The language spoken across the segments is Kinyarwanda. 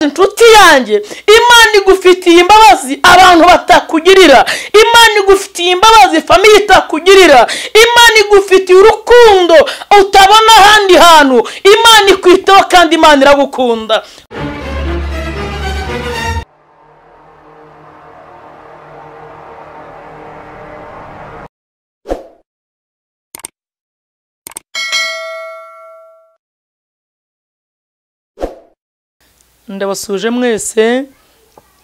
inshuti yanjye imana igufitiye imbabazi abantu batakugirira imana igufitiye imbabazi famiye itakugirira imana igufitiye urukundo utabona ahandi hantu imana ikwitaho kandi imana iragukunda ndabasuje mwese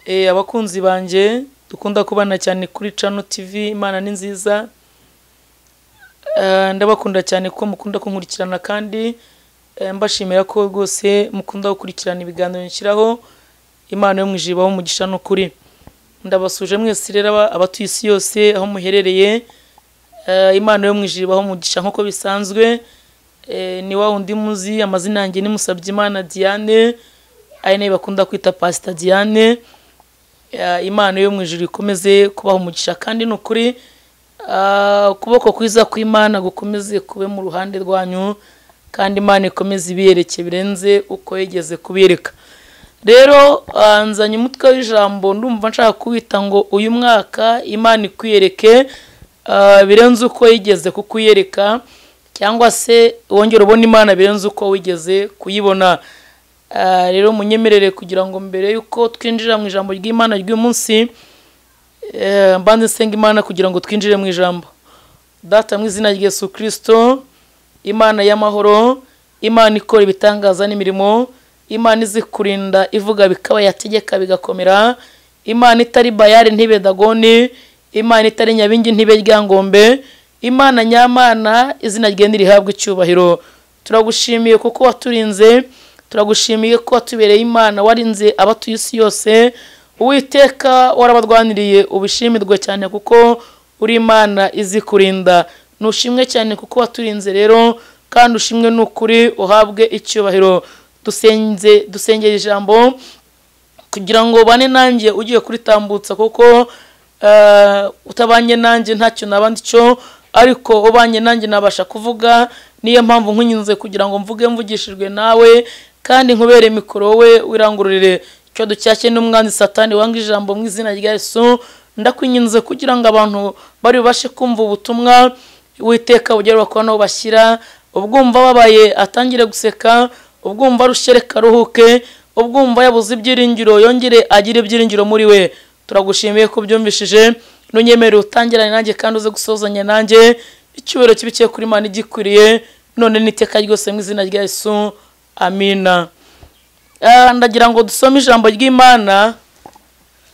eh, abakunzi banjye dukunda kubana cyane kuri cano tv imana ni nziza Eh, ndabakunda cyane ko mukunda kunkurikirana kandi eh, mbashimira ko rwose mukunda gukurikirana ibiganiro nshyiraho imana yo mu ijuru ibahe umugisha n'ukuri ndabasuje mwese rero aba- abatuye isi yose aho muherereye Eh, imana yo mu ijuru ibahe umugisha nk'uko bisanzwe Eh, ni wa wundi muzi amazina yanjye ni Musabyimana Diane ari nayo bakunda kwita pasita Diane Eh, imana yo mu ijuru ikomeze kubaha umugisha kandi ni ukuri ah, ukuboko kwiza kw'imana gukomeze kube mu ruhande rwanyu kandi imana ikomeze ibiyerekeye birenze uko yigeze kubireka rero ah, nzanye umutwe w'ijambo ndumva nshaka kuwita ngo uyu mwaka imana ikwiyereke ah, birenze uko yigeze kukwiyereka cyangwa se wongera ubona imana birenze uko wigeze kuyibona Ah, rero munyemerere kugira ngo mbere y'uko twinjira mu ijambo ry'imana ry'uyu munsi eh, mbanze nsenga imana kugira ngo twinjire mu ijambo data mu izina rya yesu kirisito imana y'amahoro imana ikora ibitangaza n'imirimo imana izi kurinda ivuga bikaba yategeka bigakomera imana itari bayari ntibe dagoni imana itari nyabingi ntibe ryangombe imana nyamana izina ryenda rihabwa icyubahiro turagushimiye kuko waturinze turagushimiye ko watubereye imana warinze abatuye isi yose uwiteka warabarwaniriye ubishimirwe cyane kuko uri imana izi kurinda nushimwe cyane kuko waturinze rero kandi ushimwe n'ukuri uhabwe icyubahiro dusenze dusengera ijambo kugira ngo ubane nanjye ugiye kuritambutsa kuko eh, utabanye nanjye ntacyo naba cyo ariko ubanye nanjye nabasha kuvuga niyo mpamvu nkunyuze kugira ngo mvuge mvugishijwe nawe kandi nkubere mikoro wowe wirangururire icyo ducyashye n'umwanzi satani wanga ijambo mu izina rya yesu ndakwinginze kugira ngo abantu bari bubashe kumva ubutumwa witeka bugerwa kuba n'aho bashyira ubwumva ababaye atangire guseka ubwumva rushereka aruhuke ubwumva yabuze ibyiringiro yongere agire ibyiringiro muri we turagushimiye ko ubyumvishije nunyemerere utangirane nanjye kandi uze gusozanya nanjye icyubahiro kibi kiri kuri mani gikwiriye none n'iteka ryose mu izina rya yesu amina Ah, ndagira ngo dusome ijambo ry'imana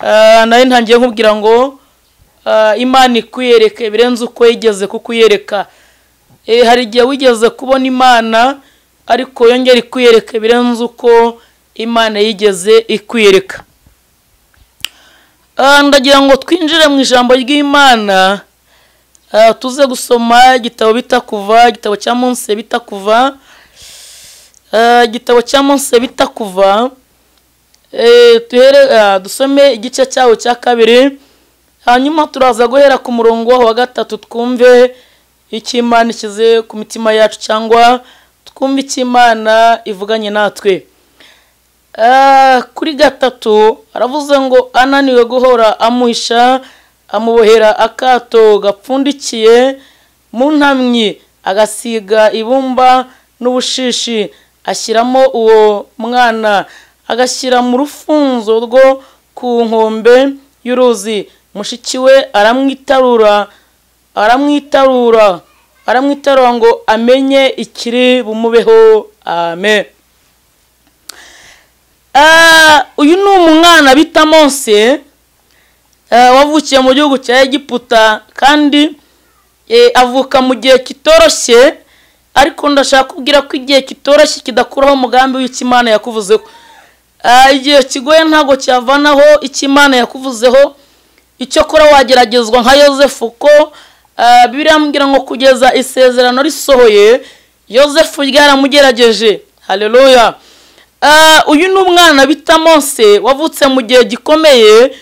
Ah, nari ntangiye nkubwira ngo ah, imana ikwiyereke birenze uko yigeze kukwiyereka Eh, hari igihe wigeze kubona imana ariko yongera ikwiyereke birenze uko imana yigeze ikwiyereka Ah, ndagira ngo twinjire mu ijambo ry'imana ah, tuze gusoma igitabo bita kuva igitabo cya munsi bita kuva Eh, igitabo cya munsi bita kuva Eh, tuhere ah, dusome igice cyawo cya kabiri hanyuma turaza guhera ku murongo wa gatatu twumve icyo imana ishyize ku mitima yacu cyangwa twumve icyo imana ivuganye natwe Ah, kuri gatatu aravuze ngo ananiwe guhora amuhisha amubohera akato gapfundikiye mu ntamyi agasiga ibumba n'ubushishi ashyiramo uwo mwana agashyira mu rufunzo rwo ku nkombe y'uruzi mushiki we aramwitarura aramwitarura aramwitarura ngo amenye ikiri bumubeho amen Ah, uyu ni umwana bita monse ah, wavukiye mu gihugu cya egiputa kandi eh, avuka mu gihe kitoroshye ariko ndashaka kubwira ko igihe kitoroshye kidakuraho umugambi w'icyo imana yakuvuzeho Ah, igihe kigoye ntabwo cyavanaho icyo imana yakuvuzeho icyo kora wageragezwa nka yosefu ko ah, bibiliya irambwira ngo kugeza isezerano risohoye yosefu ryaramugerageje haleluya Ah, uyu ni umwana bita Mose wavutse mu gihe gikomeye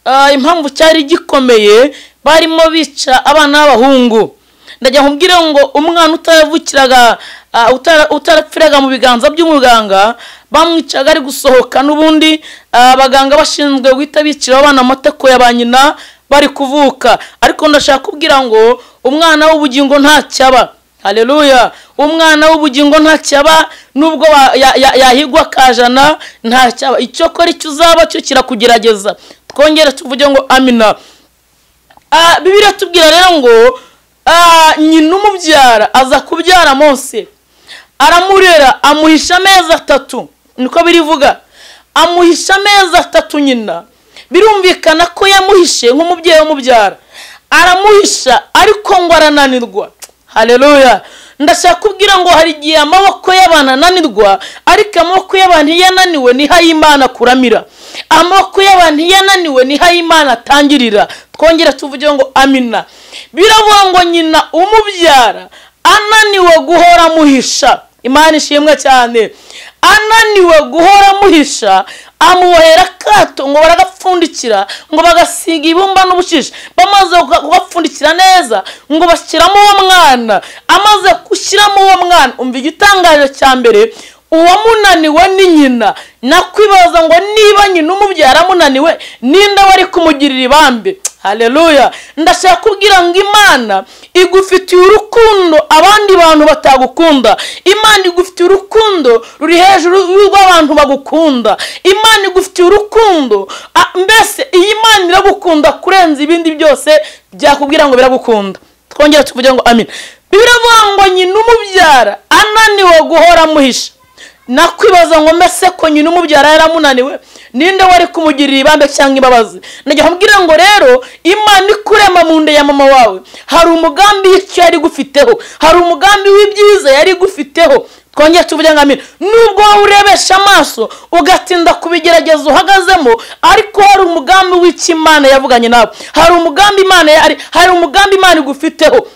ah, impamvu cyari gikomeye barimo bica abana b'abahungu ndajya nkubwire ngo umwana utavukiraga ah, utara- utarapfiraga mu biganza by'umuganga bamwicaga ari gusohoka n'ubundi ah, abaganga bashinzwe guhita biciraho abana amatako ya ba nyina bari kuvuka ariko ndashaka kubwira ngo umwana w'ubugingo ntacyaba haleluya umwana w'ubugingo ntacyaba nubwo wa- ya- ya- yahigwa akajana ntacyaba icyokora icyo uzaba cyo kirakugerageza twongere tuvuge ngo amina Ah, bibiliya tubwira rero ngo ah, nyina umubyara aza kubyara mose aramurera amuhisha amezi atatu niko birivuga amuhisha amezi atatu nyina birumvikana ko yamuhishe nk'umubyeyi umubyara aramuhisha ariko ngo arananirwa haleluya ndashaka kubwira ngo hari igihe amaboko y'abantu ananirwa ariko amaboko y'abantu iyo ananiwe niho ay'imana akuramira amaboko y'abantu iyo ananiwe niho ay'imana atangirira twongere tuvuge ngo amina biravuga ngo nyina umubyara ananiwe guhora amuhisha imana ishimwe cyane ananiwe guhora amuhisha amubohera akato ngo baragapfundikira ngo bagasiga ibumba n'ubushishi bamaze kuga- kugapfundikira neza ngo bashyiramo uwo mwana amaze gushyiramo uwo mwana umva igitangaje cya mbere uwamunaniwe ni nyina nakwibaza ngo niba nyina umubyara amunaniwe ninde wari kumugirira ibambe haleluya ndashaka kubwira ngo imana igufitiye urukundo abandi bantu batagukunda imana igufitiye urukundo ruri hejuru rw'abantu bagukunda imana igufitiye urukundo A- mbese iyi imana iragukunda kurenza ibindi byose byakubwira ngo biragukunda twongere tuvuge ngo amina biravuga ngo nyina umubyara ananiwe guhora amuhisha nakwibaza ngo mbese ko nyina umubyara yaramunaniwe ninde wari kumugirira ibambe cyangwa imbabazi najya nkubwira ngo rero imana ikurema mu nda ya mama wawe hari umugambi w'icyo yari igufiteho hari umugambi w'ibyiza yari igufiteho twongere tuvuge ngo amina nubwo wowe urebesha amaso ugatinda kubigerageza uhagazemo ariko hari umugambi w'icyo imana yavuganye nawe hari umugambi imana yari hari umugambi imana igufiteho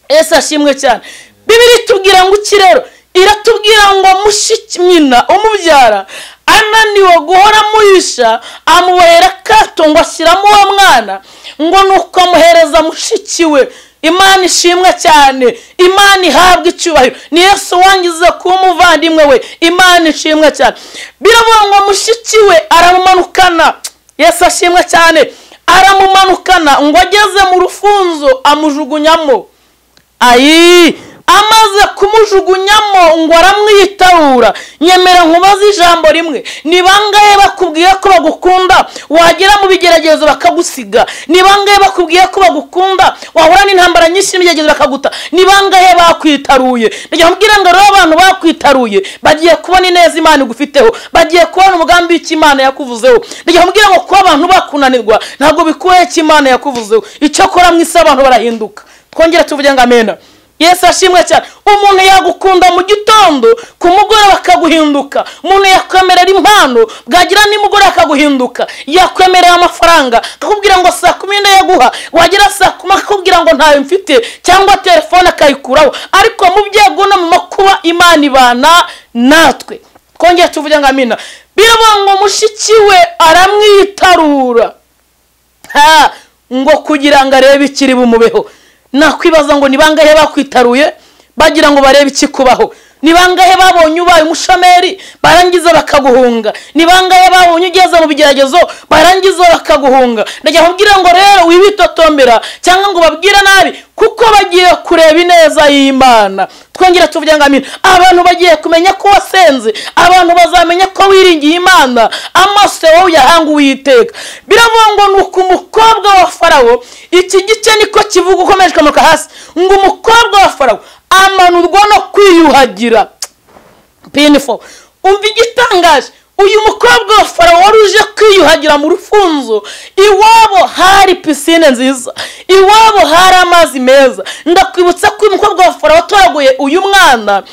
ese ashimwe cyane bibiri itubwira ngo iki rero iratubwira ngo mushiki nyina umubyara ananiwe guhora amuhisha amubohera akato ngo ashyiramo uwo mwana ngo ni uko amuhereza mushiki we imana ishimwe cyane imana ihabwa icyubahiro ni yesu wangize kuba umuvandimwe we imana ishimwe cyane biravuga ngo mushiki we aramumanukana yesu ashimwe cyane aramumanukana ngo ageze mu rufunzo amujugunyamo ayi amaze kumujugunyamo ngo aramwitarura nyemera nkubaze ijambo rimwe ni bangahe bakubwiye ko bagukunda wagera mu bigeragezo bakagusiga ni bangahe bakubwiye ko bagukunda wahura n'intambara nyinshi n'ibigeragezo bakaguta ni bangahe bakwitaruye ndajya nkubwira ngo rero abantu bakwitaruye bagiye kubona ineza imana igufiteho bagiye kubona umugambi w'icyo imana yakuvuzeho ndajya nkubwira ngo kuba abantu bakunanirwa ntabwo bikuye icyo imana yakuvuzeho icyo akora mu isi abantu barahinduka twongere tuvuge ngo amena yesu ashimwe cyane umuntu yagukunda mu gitondo ku mugoroba akaguhinduka umuntu yakwemerera impano bwagira nimugoroba akaguhinduka yakwemerera amafaranga akakubwira ngo saa kumi n'inde yaguha wagera saa kumi akakubwira ngo ntayo mfite cyangwa telefone akayikuraho ariko mu byago no mu makuba imana ibana natwe twongere tuvuge ngo amena biravuga ngo mushiki we aramwitarura ha ngo kugira ngo arebe ikiri bumubeho nakwibaza ngo ni bangahe bakwitaruye bagira ngo barebe ikikubaho ni bangahe babonye ubaye umushomeri barangiza bakaguhunga ni bangahe babonye ugeze mu bigeragezo barangiza bakaguhunga ndajya nkubwira ngo rero wibitotombera cyangwa ngo babwire nabi kuko bagiye kureba ineza y'imana twongera tuvuge ngo amina abantu bagiye kumenya ko wasenze abantu bazamenya ko wiringiye imana amaso yawe uyahanga uwiteka biravuga ngo ni uku umukobwa wa farawo iki gice niko kivuga ukomeje ukamanuka hasi ngo umukobwa wa farawo amanurwa no kwiyuhagira pinifo umva igitangaje uyu mukobwa wa farawo wari uje kwiyuhagira mu rufunzo iwabo hari pisine nziza iwabo hari amazi meza ndakwibutsa ko uyu mukobwa wa farawo watoraguye uyu mwana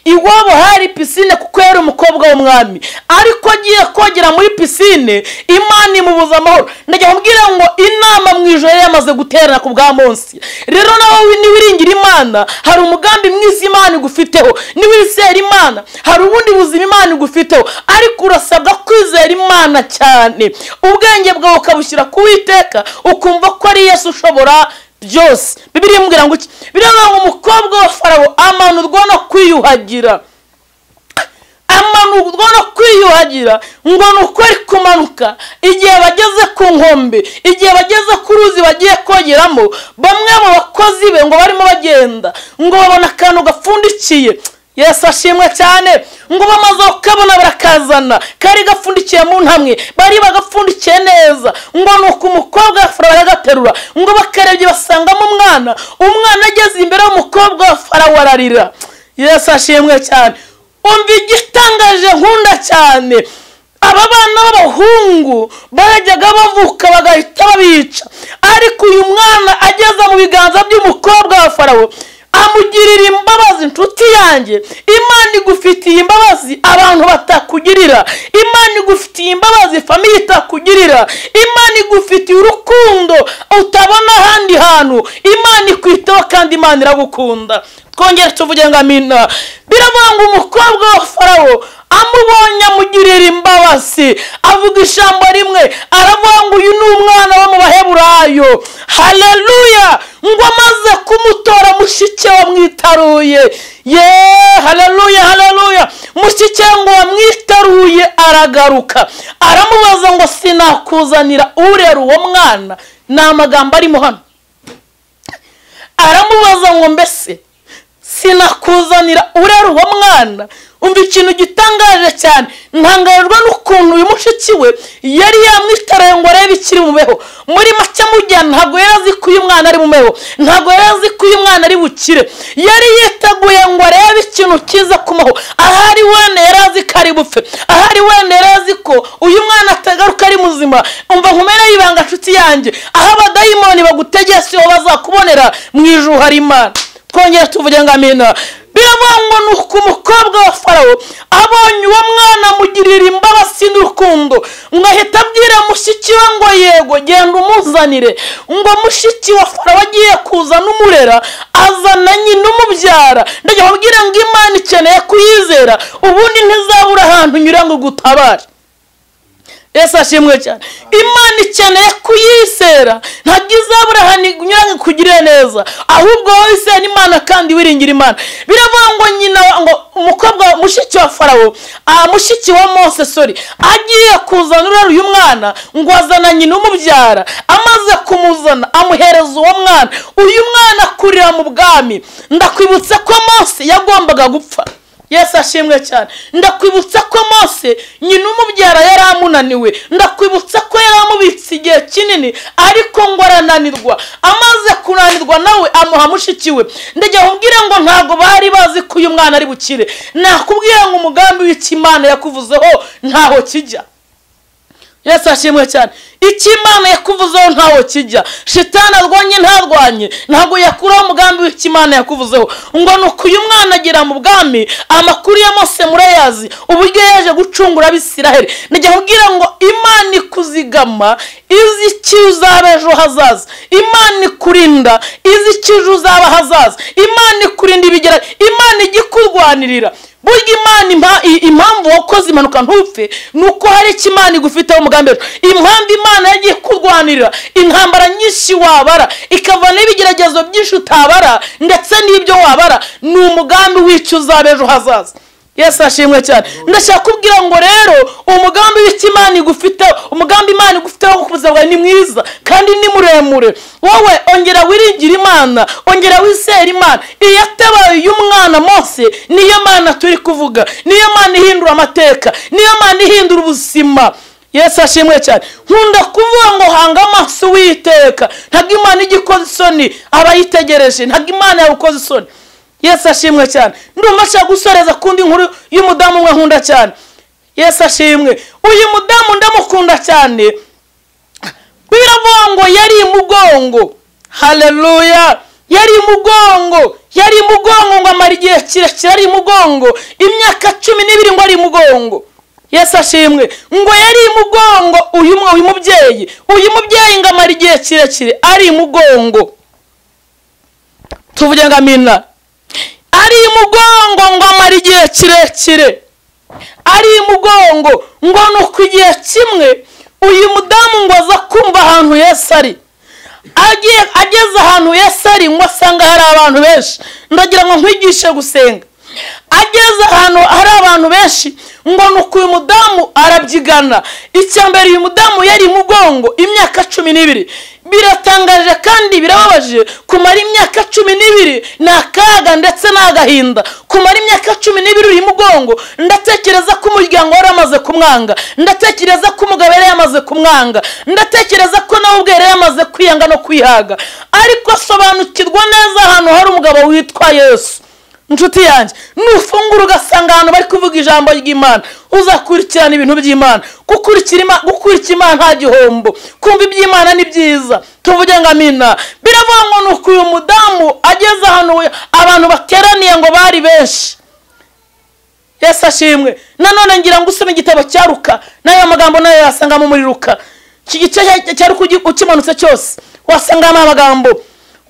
iwabo hari pisine kuko yari umukobwa w'umwami ariko agiye kogera muri pisine imana imubuza amahoro ndajya kubwira ngo inama mu ijoro yari yamaze guterana ku bwa munsi rero nawe niwiringira imana hari umugambi mwiza imana igufiteho niwizera imana hari ubundi buzima imana igufiteho ariko urasabwa kwizera imana cyane ubwenge bwawe ukabushyira ku witeka ukumva ko ari yesu ushobora byose bibiri imbwira ngo iki biriya ngo umukobwa wa farabo amanurwa no kwiyuhagira amanurwa no kwiyuhagira ngo ni uko ari kumanuka igihe bageze ku nkombe igihe bageze ku ruzi bagiye kogeramo bamwe mu bakozi be ngo barimo bagenda ngo babona akantu gapfundikiye yesu ashimwe cyane ngo bamaze kukabona barakazana kari gapfundikiye mu ntamwe bari bagapfundikiye neza ngo ni uko umukobwa wa farawo aragaterura ngo bakarebye basangamo umwana umwana ageze imbere y'umukobwa wa farawo ararira yesu ashimwe cyane umva igitangaje nkunda cyane aba bana b'abahungu barajyaga bavuka bagahita babica ariko uyu mwana ageze mu biganza by'umukobwa wa farawo amugirira imbabazi inshuti yanjye imana igufitiye imbabazi abantu batakugirira imana igufitiye imbabazi famiye itakugirira imana igufitiye urukundo utabona ahandi hantu imana ikwitaho kandi imana iragukunda twongere tuvuge ngo amina biravuga ngo umukobwa wa farawo amubonye amugirira imbabazi avuga ijambo rimwe aravuga ngo uyu ni umwana wo mu baheburayo haleluya ngo amaze kumutora mushike wamwitaruye ye haleluya haleluya mushike ngo wamwitaruye aragaruka aramubaza ngo sinakuzanira urera uwo mwana ni amagambo arimo hano aramubaza ngo mbese sinakuzanira urera uwo mwana umva ikintu gitangaje cyane ntangarirwa n'ukuntu uyu mushiki we yari yamwitaruye ngo arebe ikiri mubeho muri make amujyana ntabwo yari azi ko uyu mwana ari mubeho ntabwo yari azi ko uyu mwana ari bukire yari yiteguye ngo arebe ikintu kiza kumaho ahari wenda yari azi ko ari bupfe ahari wenda yari azi ko uyu mwana atagaruka ari muzima umva nkumere y'ibanga nshuti yanjye aho abadayimoni bagutegetse iyo bazakubonera mu ijuru hari imana twongere tuvuge ngo amina biravuga ngo ni uko umukobwa wa farawo abonye uwo mwana amugirira imbabazi n'urukundo ngo ahita abwira mushiki we ngo yego genda umuzanire ngo mushiki wa farawo agiye kuza n'umurera azana nyina umubyara ndajya babwira ngo imana ikeneye kuyizera ubundi ntizabura ahantu unyura ngo ugutabare yesu ashimwe cyane imana ikeneye kuyisera ntabwo izabura ahantu inyura ngo ikugirire neza ahubwo wowe isera imana kandi wiringira imana biravuga ngo nyina ngo umukobwa mushiki wa farawo ah mushiki wa mose sori agiye kuzana urera uyu mwana ngo azana nyina umubyara amaze kumuzana amuhereza uwo mwana uyu mwana akurira mu bwami ndakwibutsa ko mose yagombaga gupfa yesu ashimwe cyane ndakwibutsa ko mose nyina umubyara yari amunaniwe ndakwibutsa ko yari amubitse igihe kinini ariko ngo arananirwa amaze kunanirwa nawe amuha mushiki we ndajya nkubwire ngo ntabwo bari bazi ko uyu mwana ari bukire nakubwira ngo umugambi w'ikimana yakuvuzeho ntaho kijya yesu ashimwe cyane icyo imana yakuvuzeho ntaho kijya shitani arwanye ntarwanye ntabwo yakuraho umugambi w'ikimana yakuvuzeho ngo ni uko uyu mwana agera mu bwami amakuru ya mose murayazi uburyo yaje gucungura abisiraheli nijya kubwira ngo imana ikuzigama izi icyo uzaba ejo hazaza imana ikurinda izi icyo ejo uzaba hazaza imana ikurinda ibigera imana ijya ikurwanirira burya imana impamvu wakoze impanuka ntupfe ni uko hari icyo imana igufiteho umugambi impamvu imana yagiye kurwanirira intambara nyinshi wabara ikavana ibigeragezo byinshi utabara ndetse n'ibyo wabara ni umugambi w'icyo uzaba ejo hazaza yesu ashimwe cyane ndashaka kubwira ngo rero umugambi w'icyo imana igufiteho umugambi imana igufiteho wo kuza bwawe ni mwiza kandi ni muremure wowe ongera wiringira imana ongera wizera imana iyatabaye uyu mwana mose niyo mana turi kuvuga niyo mana ihindura amateka niyo mana ihindura ubuzima yesu ashimwe cyane nkunda kuvuga ngo hanga amaso witeka ntabwo imana ijya ikoze isoni aba yitegereje ntabwo imana yawukoze isoni yesu ashimwe cyane ndumva nshaka gusoreza kundi nkuru y'umudamu umwe nkunda cyane yesu ashimwe uyu mudamu ndamukunda cyane biravuga ngo yari imugongo haleluya yari imugongo yari imugongo ngo amara igihe kirekire ari imugongo imyaka cumi n'ibiri ngo ari imugongo yesu ashimwe ngo yari imugongo uyu mubyeyi uyu mubyeyi ngo amara igihe kirekire ari imugongo tuvuge ngo amina ari imugongo ngo amara igihe kirekire ari imugongo ngo ni uku igihe kimwe uyu mudamu ngo aza kumva ahantu yesu ari agiye ageze ahantu yesu ari ngo asanga hari abantu benshi ndagira ngo nkwigishe gusenga ageze ahantu hari abantu benshi ngo ni uko uyu mudamu arabyigana icya mbere uyu mudamu yari mugongo imyaka cumi n'ibiri biratangaje kandi birababaje kumara imyaka cumi n'ibiri ni akaga ndetse ni agahinda kumara imyaka cumi n'ibiri uri mugongo ndatekereza ko umuryango wari amaze kumwanga ndatekereza ko umugabo yari yamaze kumwanga ndatekereza ko nawe ubwe yari yamaze kwiyanga no kwihaga ariko asobanukirwa neza ahantu hari umugabo witwa yesu inshuti yanjye nufungura ugasanga ahantu bari kuvuga ijambo ry'imana uzakurikirana ibintu by'imana gukurikira Ima- gukurikira imana nta gihombo kumva iby'imana ni byiza tuvuge ngo amina biravuga ngo ni uko uyu mudamu ageze ahantu we- abantu bateraniye ngo bari benshi yesu ashimwe nanone ngira ngo usome igitabo cya ruka n'aya magambo nayo yasangamo muri ruka iki gice cya- cya ruka ugi- ukimanutse cyose wasangamo amagambo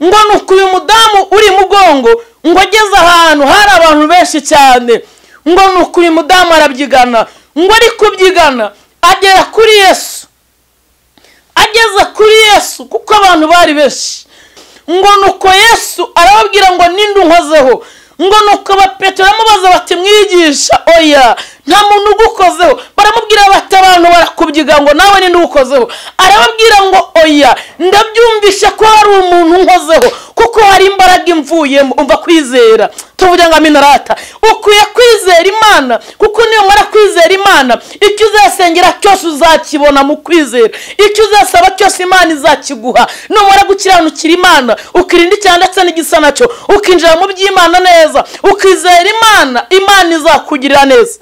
ngo ni uko uyu mudamu uri mugongo ngo ageze ahantu hari abantu benshi cyane ngo ni uko uyu mudamu arabyigana ngo ari kubyigana agera kuri yesu ageze kuri yesu kuko abantu bari benshi ngo nuko yesu arababwira ngo ninde unkozeho ngo nuko abapetero baramubaza bati mwigisha oya nta muntu ugukozeho baramubwira bati abantu barakubyiga ngo nawe ninde ugukozeho arababwira ngo oya ndabyumvishe ko hari umuntu unkozeho kuko hari imbaraga imvuyemo umva kwizera tuvuge ngo aminarata ukwiye kwizera imana kuko niyo mara kwizera imana icyo uzasengera cyose uzakibona mu kwizera icyo uzasaba cyose imana izakiguha numara gukiranukira imana ukirinda icyaha ndetse n'igisa nacyo ukinjira mu by'imana neza ukizera imana imana izakugirira neza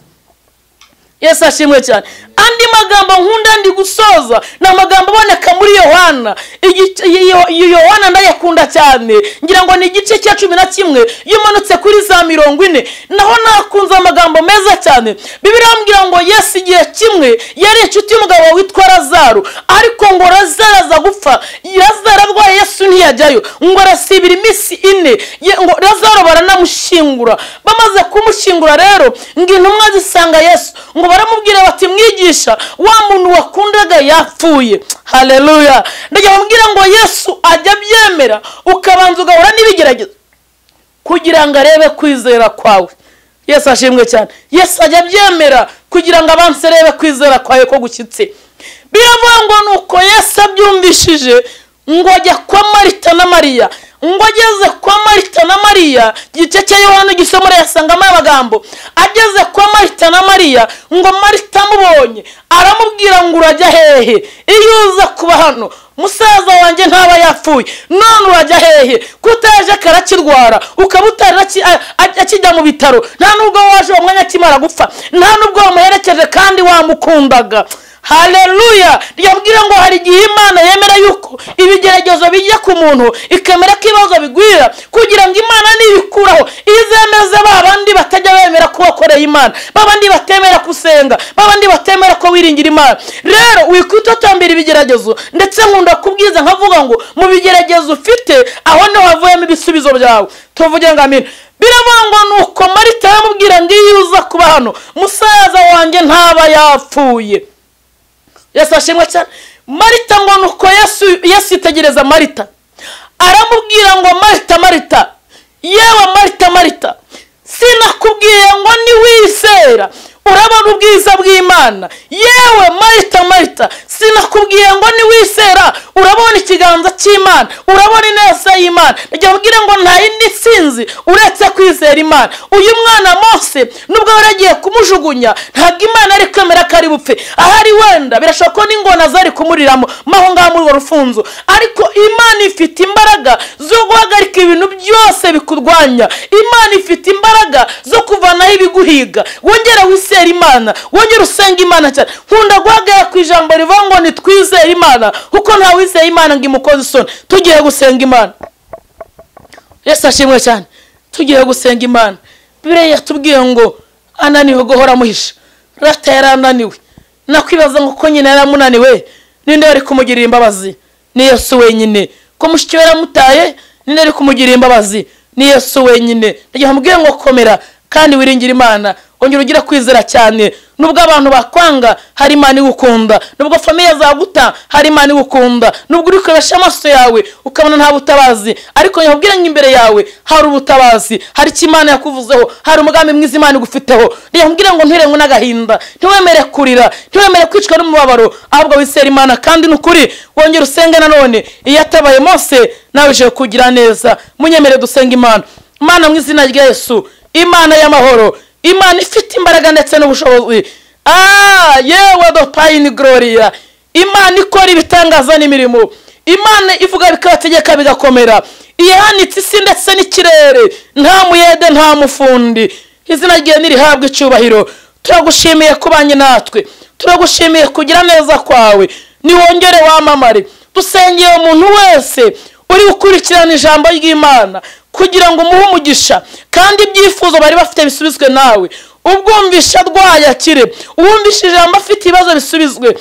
yesu ashimwe cyane andi magambo nkunda ndi gusoza ni amagambo aboneka muri yohana Igice- Yo- Yo- yohana ndayakunda cyane ngira ngo ni igice cya cumi na kimwe iyo umanutse kuri za mirongo ine naho nakunze amagambo meza cyane bibiri irambwira ngo yesu igihe kimwe yari inshuti y'umugabo witwa lazaro ariko ngo lazaro aza gupfa lazaro arwaye yesu ntiyajyayo ngo arasibira iminsi ine Ye- ngo lazaro baranamushingura bamaze kumushyingura rero ngo intumwa zisanga yesu ngo baramubwira bati mwigisha wa muntu wakundaga yapfuye haleluya ndagira kubwira ngo yesu ajya abyemera ukabanza ugahura n'ibigeragezo kugira ngo arebe kwizera kwawe yesu ashimwe cyane yesu ajya abyemera kugira ngo abanze arebe kwizera kwawe ko gushyitse biravuga ngo ni uko yesu abyumvishije ngo ajya kwa marita na mariya ngo ageze kwa marita na mariya igice cya yohani gisomora urayasangamo aya magambo ageze kwa marita na mariya ngo marita amubonye aramubwira ngo urajya hehe iyo uza kuba hano musaza wanjye ntaba yapfuye none urajya hehe kutaje karakirwara ukaba utarira ki- a- a- akijya mu bitaro nta nubwo waje uwo mwanya akimara gupfa nta nubwo wamuherekeje kandi wamukundaga haleluya yabwira ngo hari igihe imana yemera yuko ibigeragezo bijya ku muntu ikemera ko ibibazo bigwira kugira ngo imana nibikuraho izemeze ba bandi batajya bemera ko wakoreye imana ba bandi batemera gusenga ba bandi batemera ko wiringira imana rero wikwitotombera ibigeragezo ndetse nkunda kubwiza nkavuga ngo mu bigeragezo ufite aho niho havuyemo ibisubizo byawe tuvuge ngo amina biravuga ngo ni uko marita yamubwira ngo iyo uza kuba hano musaza wanjye ntaba yapfuye yesu ashimwe cyane marita ngo nuko yesu yesu yitegereza marita aramubwira ngo marita marita yewe marita marita sinakubwiye ngo niwizera urabona ubwiza bw'imana yewe marita marita sinakubwiye ngo niwizera urabona ikiganza cy'imana urabona ineza y'imana reka mbwire ngo nta yindi sinzi uretse kwizera imana uyu mwana mose nubwo bari agiye kumujugunya ntabwo imana ari kwemera ko ari bupfe ahari wenda birashoboka ko n'ingona zari kumuriramo maho ngaho muri urwo rufunzo ariko imana ifite imbaraga zo guhagarika ibintu byose bikurwanya imana ifite imbaraga zo kuvanaho ibiguhiga wongera wisera imana wongera usenga imana cyane nkunda guhagarara ku ijambo rivuga ngo nitwizere imana kuko nta wizeye imana ngo imukoze isoni tugiye gusenga imana yesu ashimwe cyane tugiye gusenga imana bibiriya yatubwiye ngo ananiwe guhora amuhisha rata yari ananiwe nakwibaza ngo ko nyine yari amunaniwe ninde wari kumugirira imbabazi ni yesu wenyine ko mushiki we yaramutaye ninde wari kumugirira imbabazi ni yesu wenyine ndagira ngo amubwire ngo komera kandi wiringire imana ongera ugira kwizera cyane nubwo abantu bakwanga hari imana igukunda nubwo famiye zaguta hari imana igukunda nubwo uri kurebesha amaso yawe ukabona nta butabazi ariko nyabwira ngo imbere yawe hari ubutabazi hari icyo imana yakuvuzeho hari umugambi mwiza imana igufiteho nyabwira ngo ntirengwe n'agahinda ntiwemere kurira ntiwemere kwicwa n'umubabaro ahubwo wizere imana kandi ni ukuri wongera usenge nanone iyo atabaye mose nawe uje kugira neza munyemere dusenge imana imana mu izina rya yesu imana y'amahoro imana ifite imbaraga ndetse n'ubushobozi ah yewe dopayini gororiya imana ikora ibitangaza n'imirimo imana ivuga bikabategeka bigakomera iyahanitse isi ndetse n'ikirere nta muyede nta mufundi izina rye ntirihabwe icyubahiro turagushimiye kubanye natwe turagushimiye kugira neza kwawe niwongere wamamare dusengeye umuntu wese uri gukurikirana ijambo ry'imana kugira ngo umuhe umugisha kandi ibyifuzo bari bafite bisubizwe nawe ubwumvisha rwayakire uwumvisha ijambo afite ibibazo bisubizwe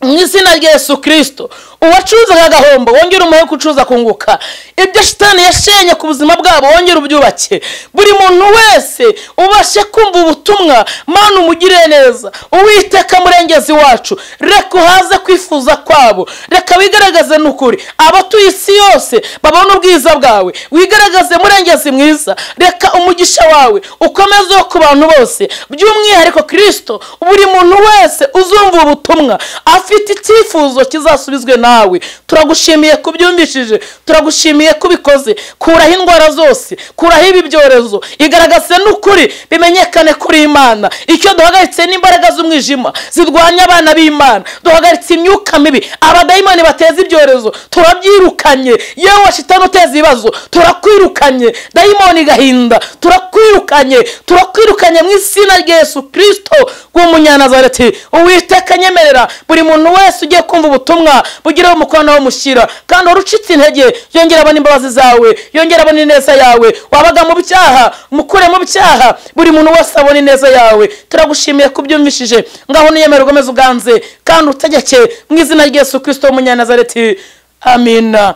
mu izina rya yesu kirisito uwacuruzaga agahombo wongere umuhe gucuruza kunguka ibyo shitani yashenye ku buzima bwabo wongere ubyubake buri muntu wese ubashe kumva ubutumwa mani umugirire neza uwiteka murengezi wacu reka uhaze kwifuza kwabo reka wigaragaze n'ukuri abatuye isi yose babone ubwiza bwawe wigaragaze murengezi mwiza reka umugisha wawe ukomeze ku bantu bose by'umwihariko kirisito buri muntu wese uzumva ubutumwa afite icyifuzo kizasubizwe nawe turagushimiye kubyumvishije turagushimiye kubikoze kuraho indwara zose kuraho ibi byorezo igaragaze n'ukuri bimenyekane kuri imana icyo duhagaritse n'imbaraga z'umwijima zirwanya abana b'imana duhagaritse imyuka mibi abadayimani bateza ibyorezo turabyirukanye yewe washitani uteza ibibazo turakwirukanye dayimoni gahinda turakwirukanye turakwirukanye mu izina rya yesu kirisito w'umunyanazareti uwiteka nyemerera buri muntu wese ugiye kumva ubutumwa bugira umukono umushyira kandi wari ucitse intege yongera abona imbabazi zawe yongera abona ineza yawe wabaga mu byaha mukure mu byaha buri muntu wese abona ineza yawe turagushimiye kubyumvishije ngaho niyemere ugomeze uganze kandi utegeke mu izina rya Yesu kirisito w'umunyanazareti amina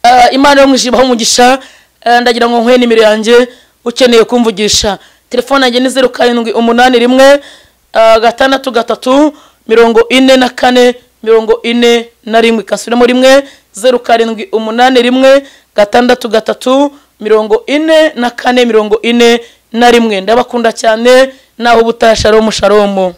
Eh, imana yo mu ijuru ibahe umugisha Eh, ndagira ngo nkwe nimero yanjye ukeneye kumvugisha telefone yanjye ni zeru karindwi umunani rimwe eh, gatandatu gatatu mirongo ine na kane mirongo ine na rimwe kasubiramo rimwe zeru karindwi umunani rimwe gatandatu gatatu mirongo ine na kane mirongo ine na rimwe ndabakunda cyane naho ubutashalomu shalomu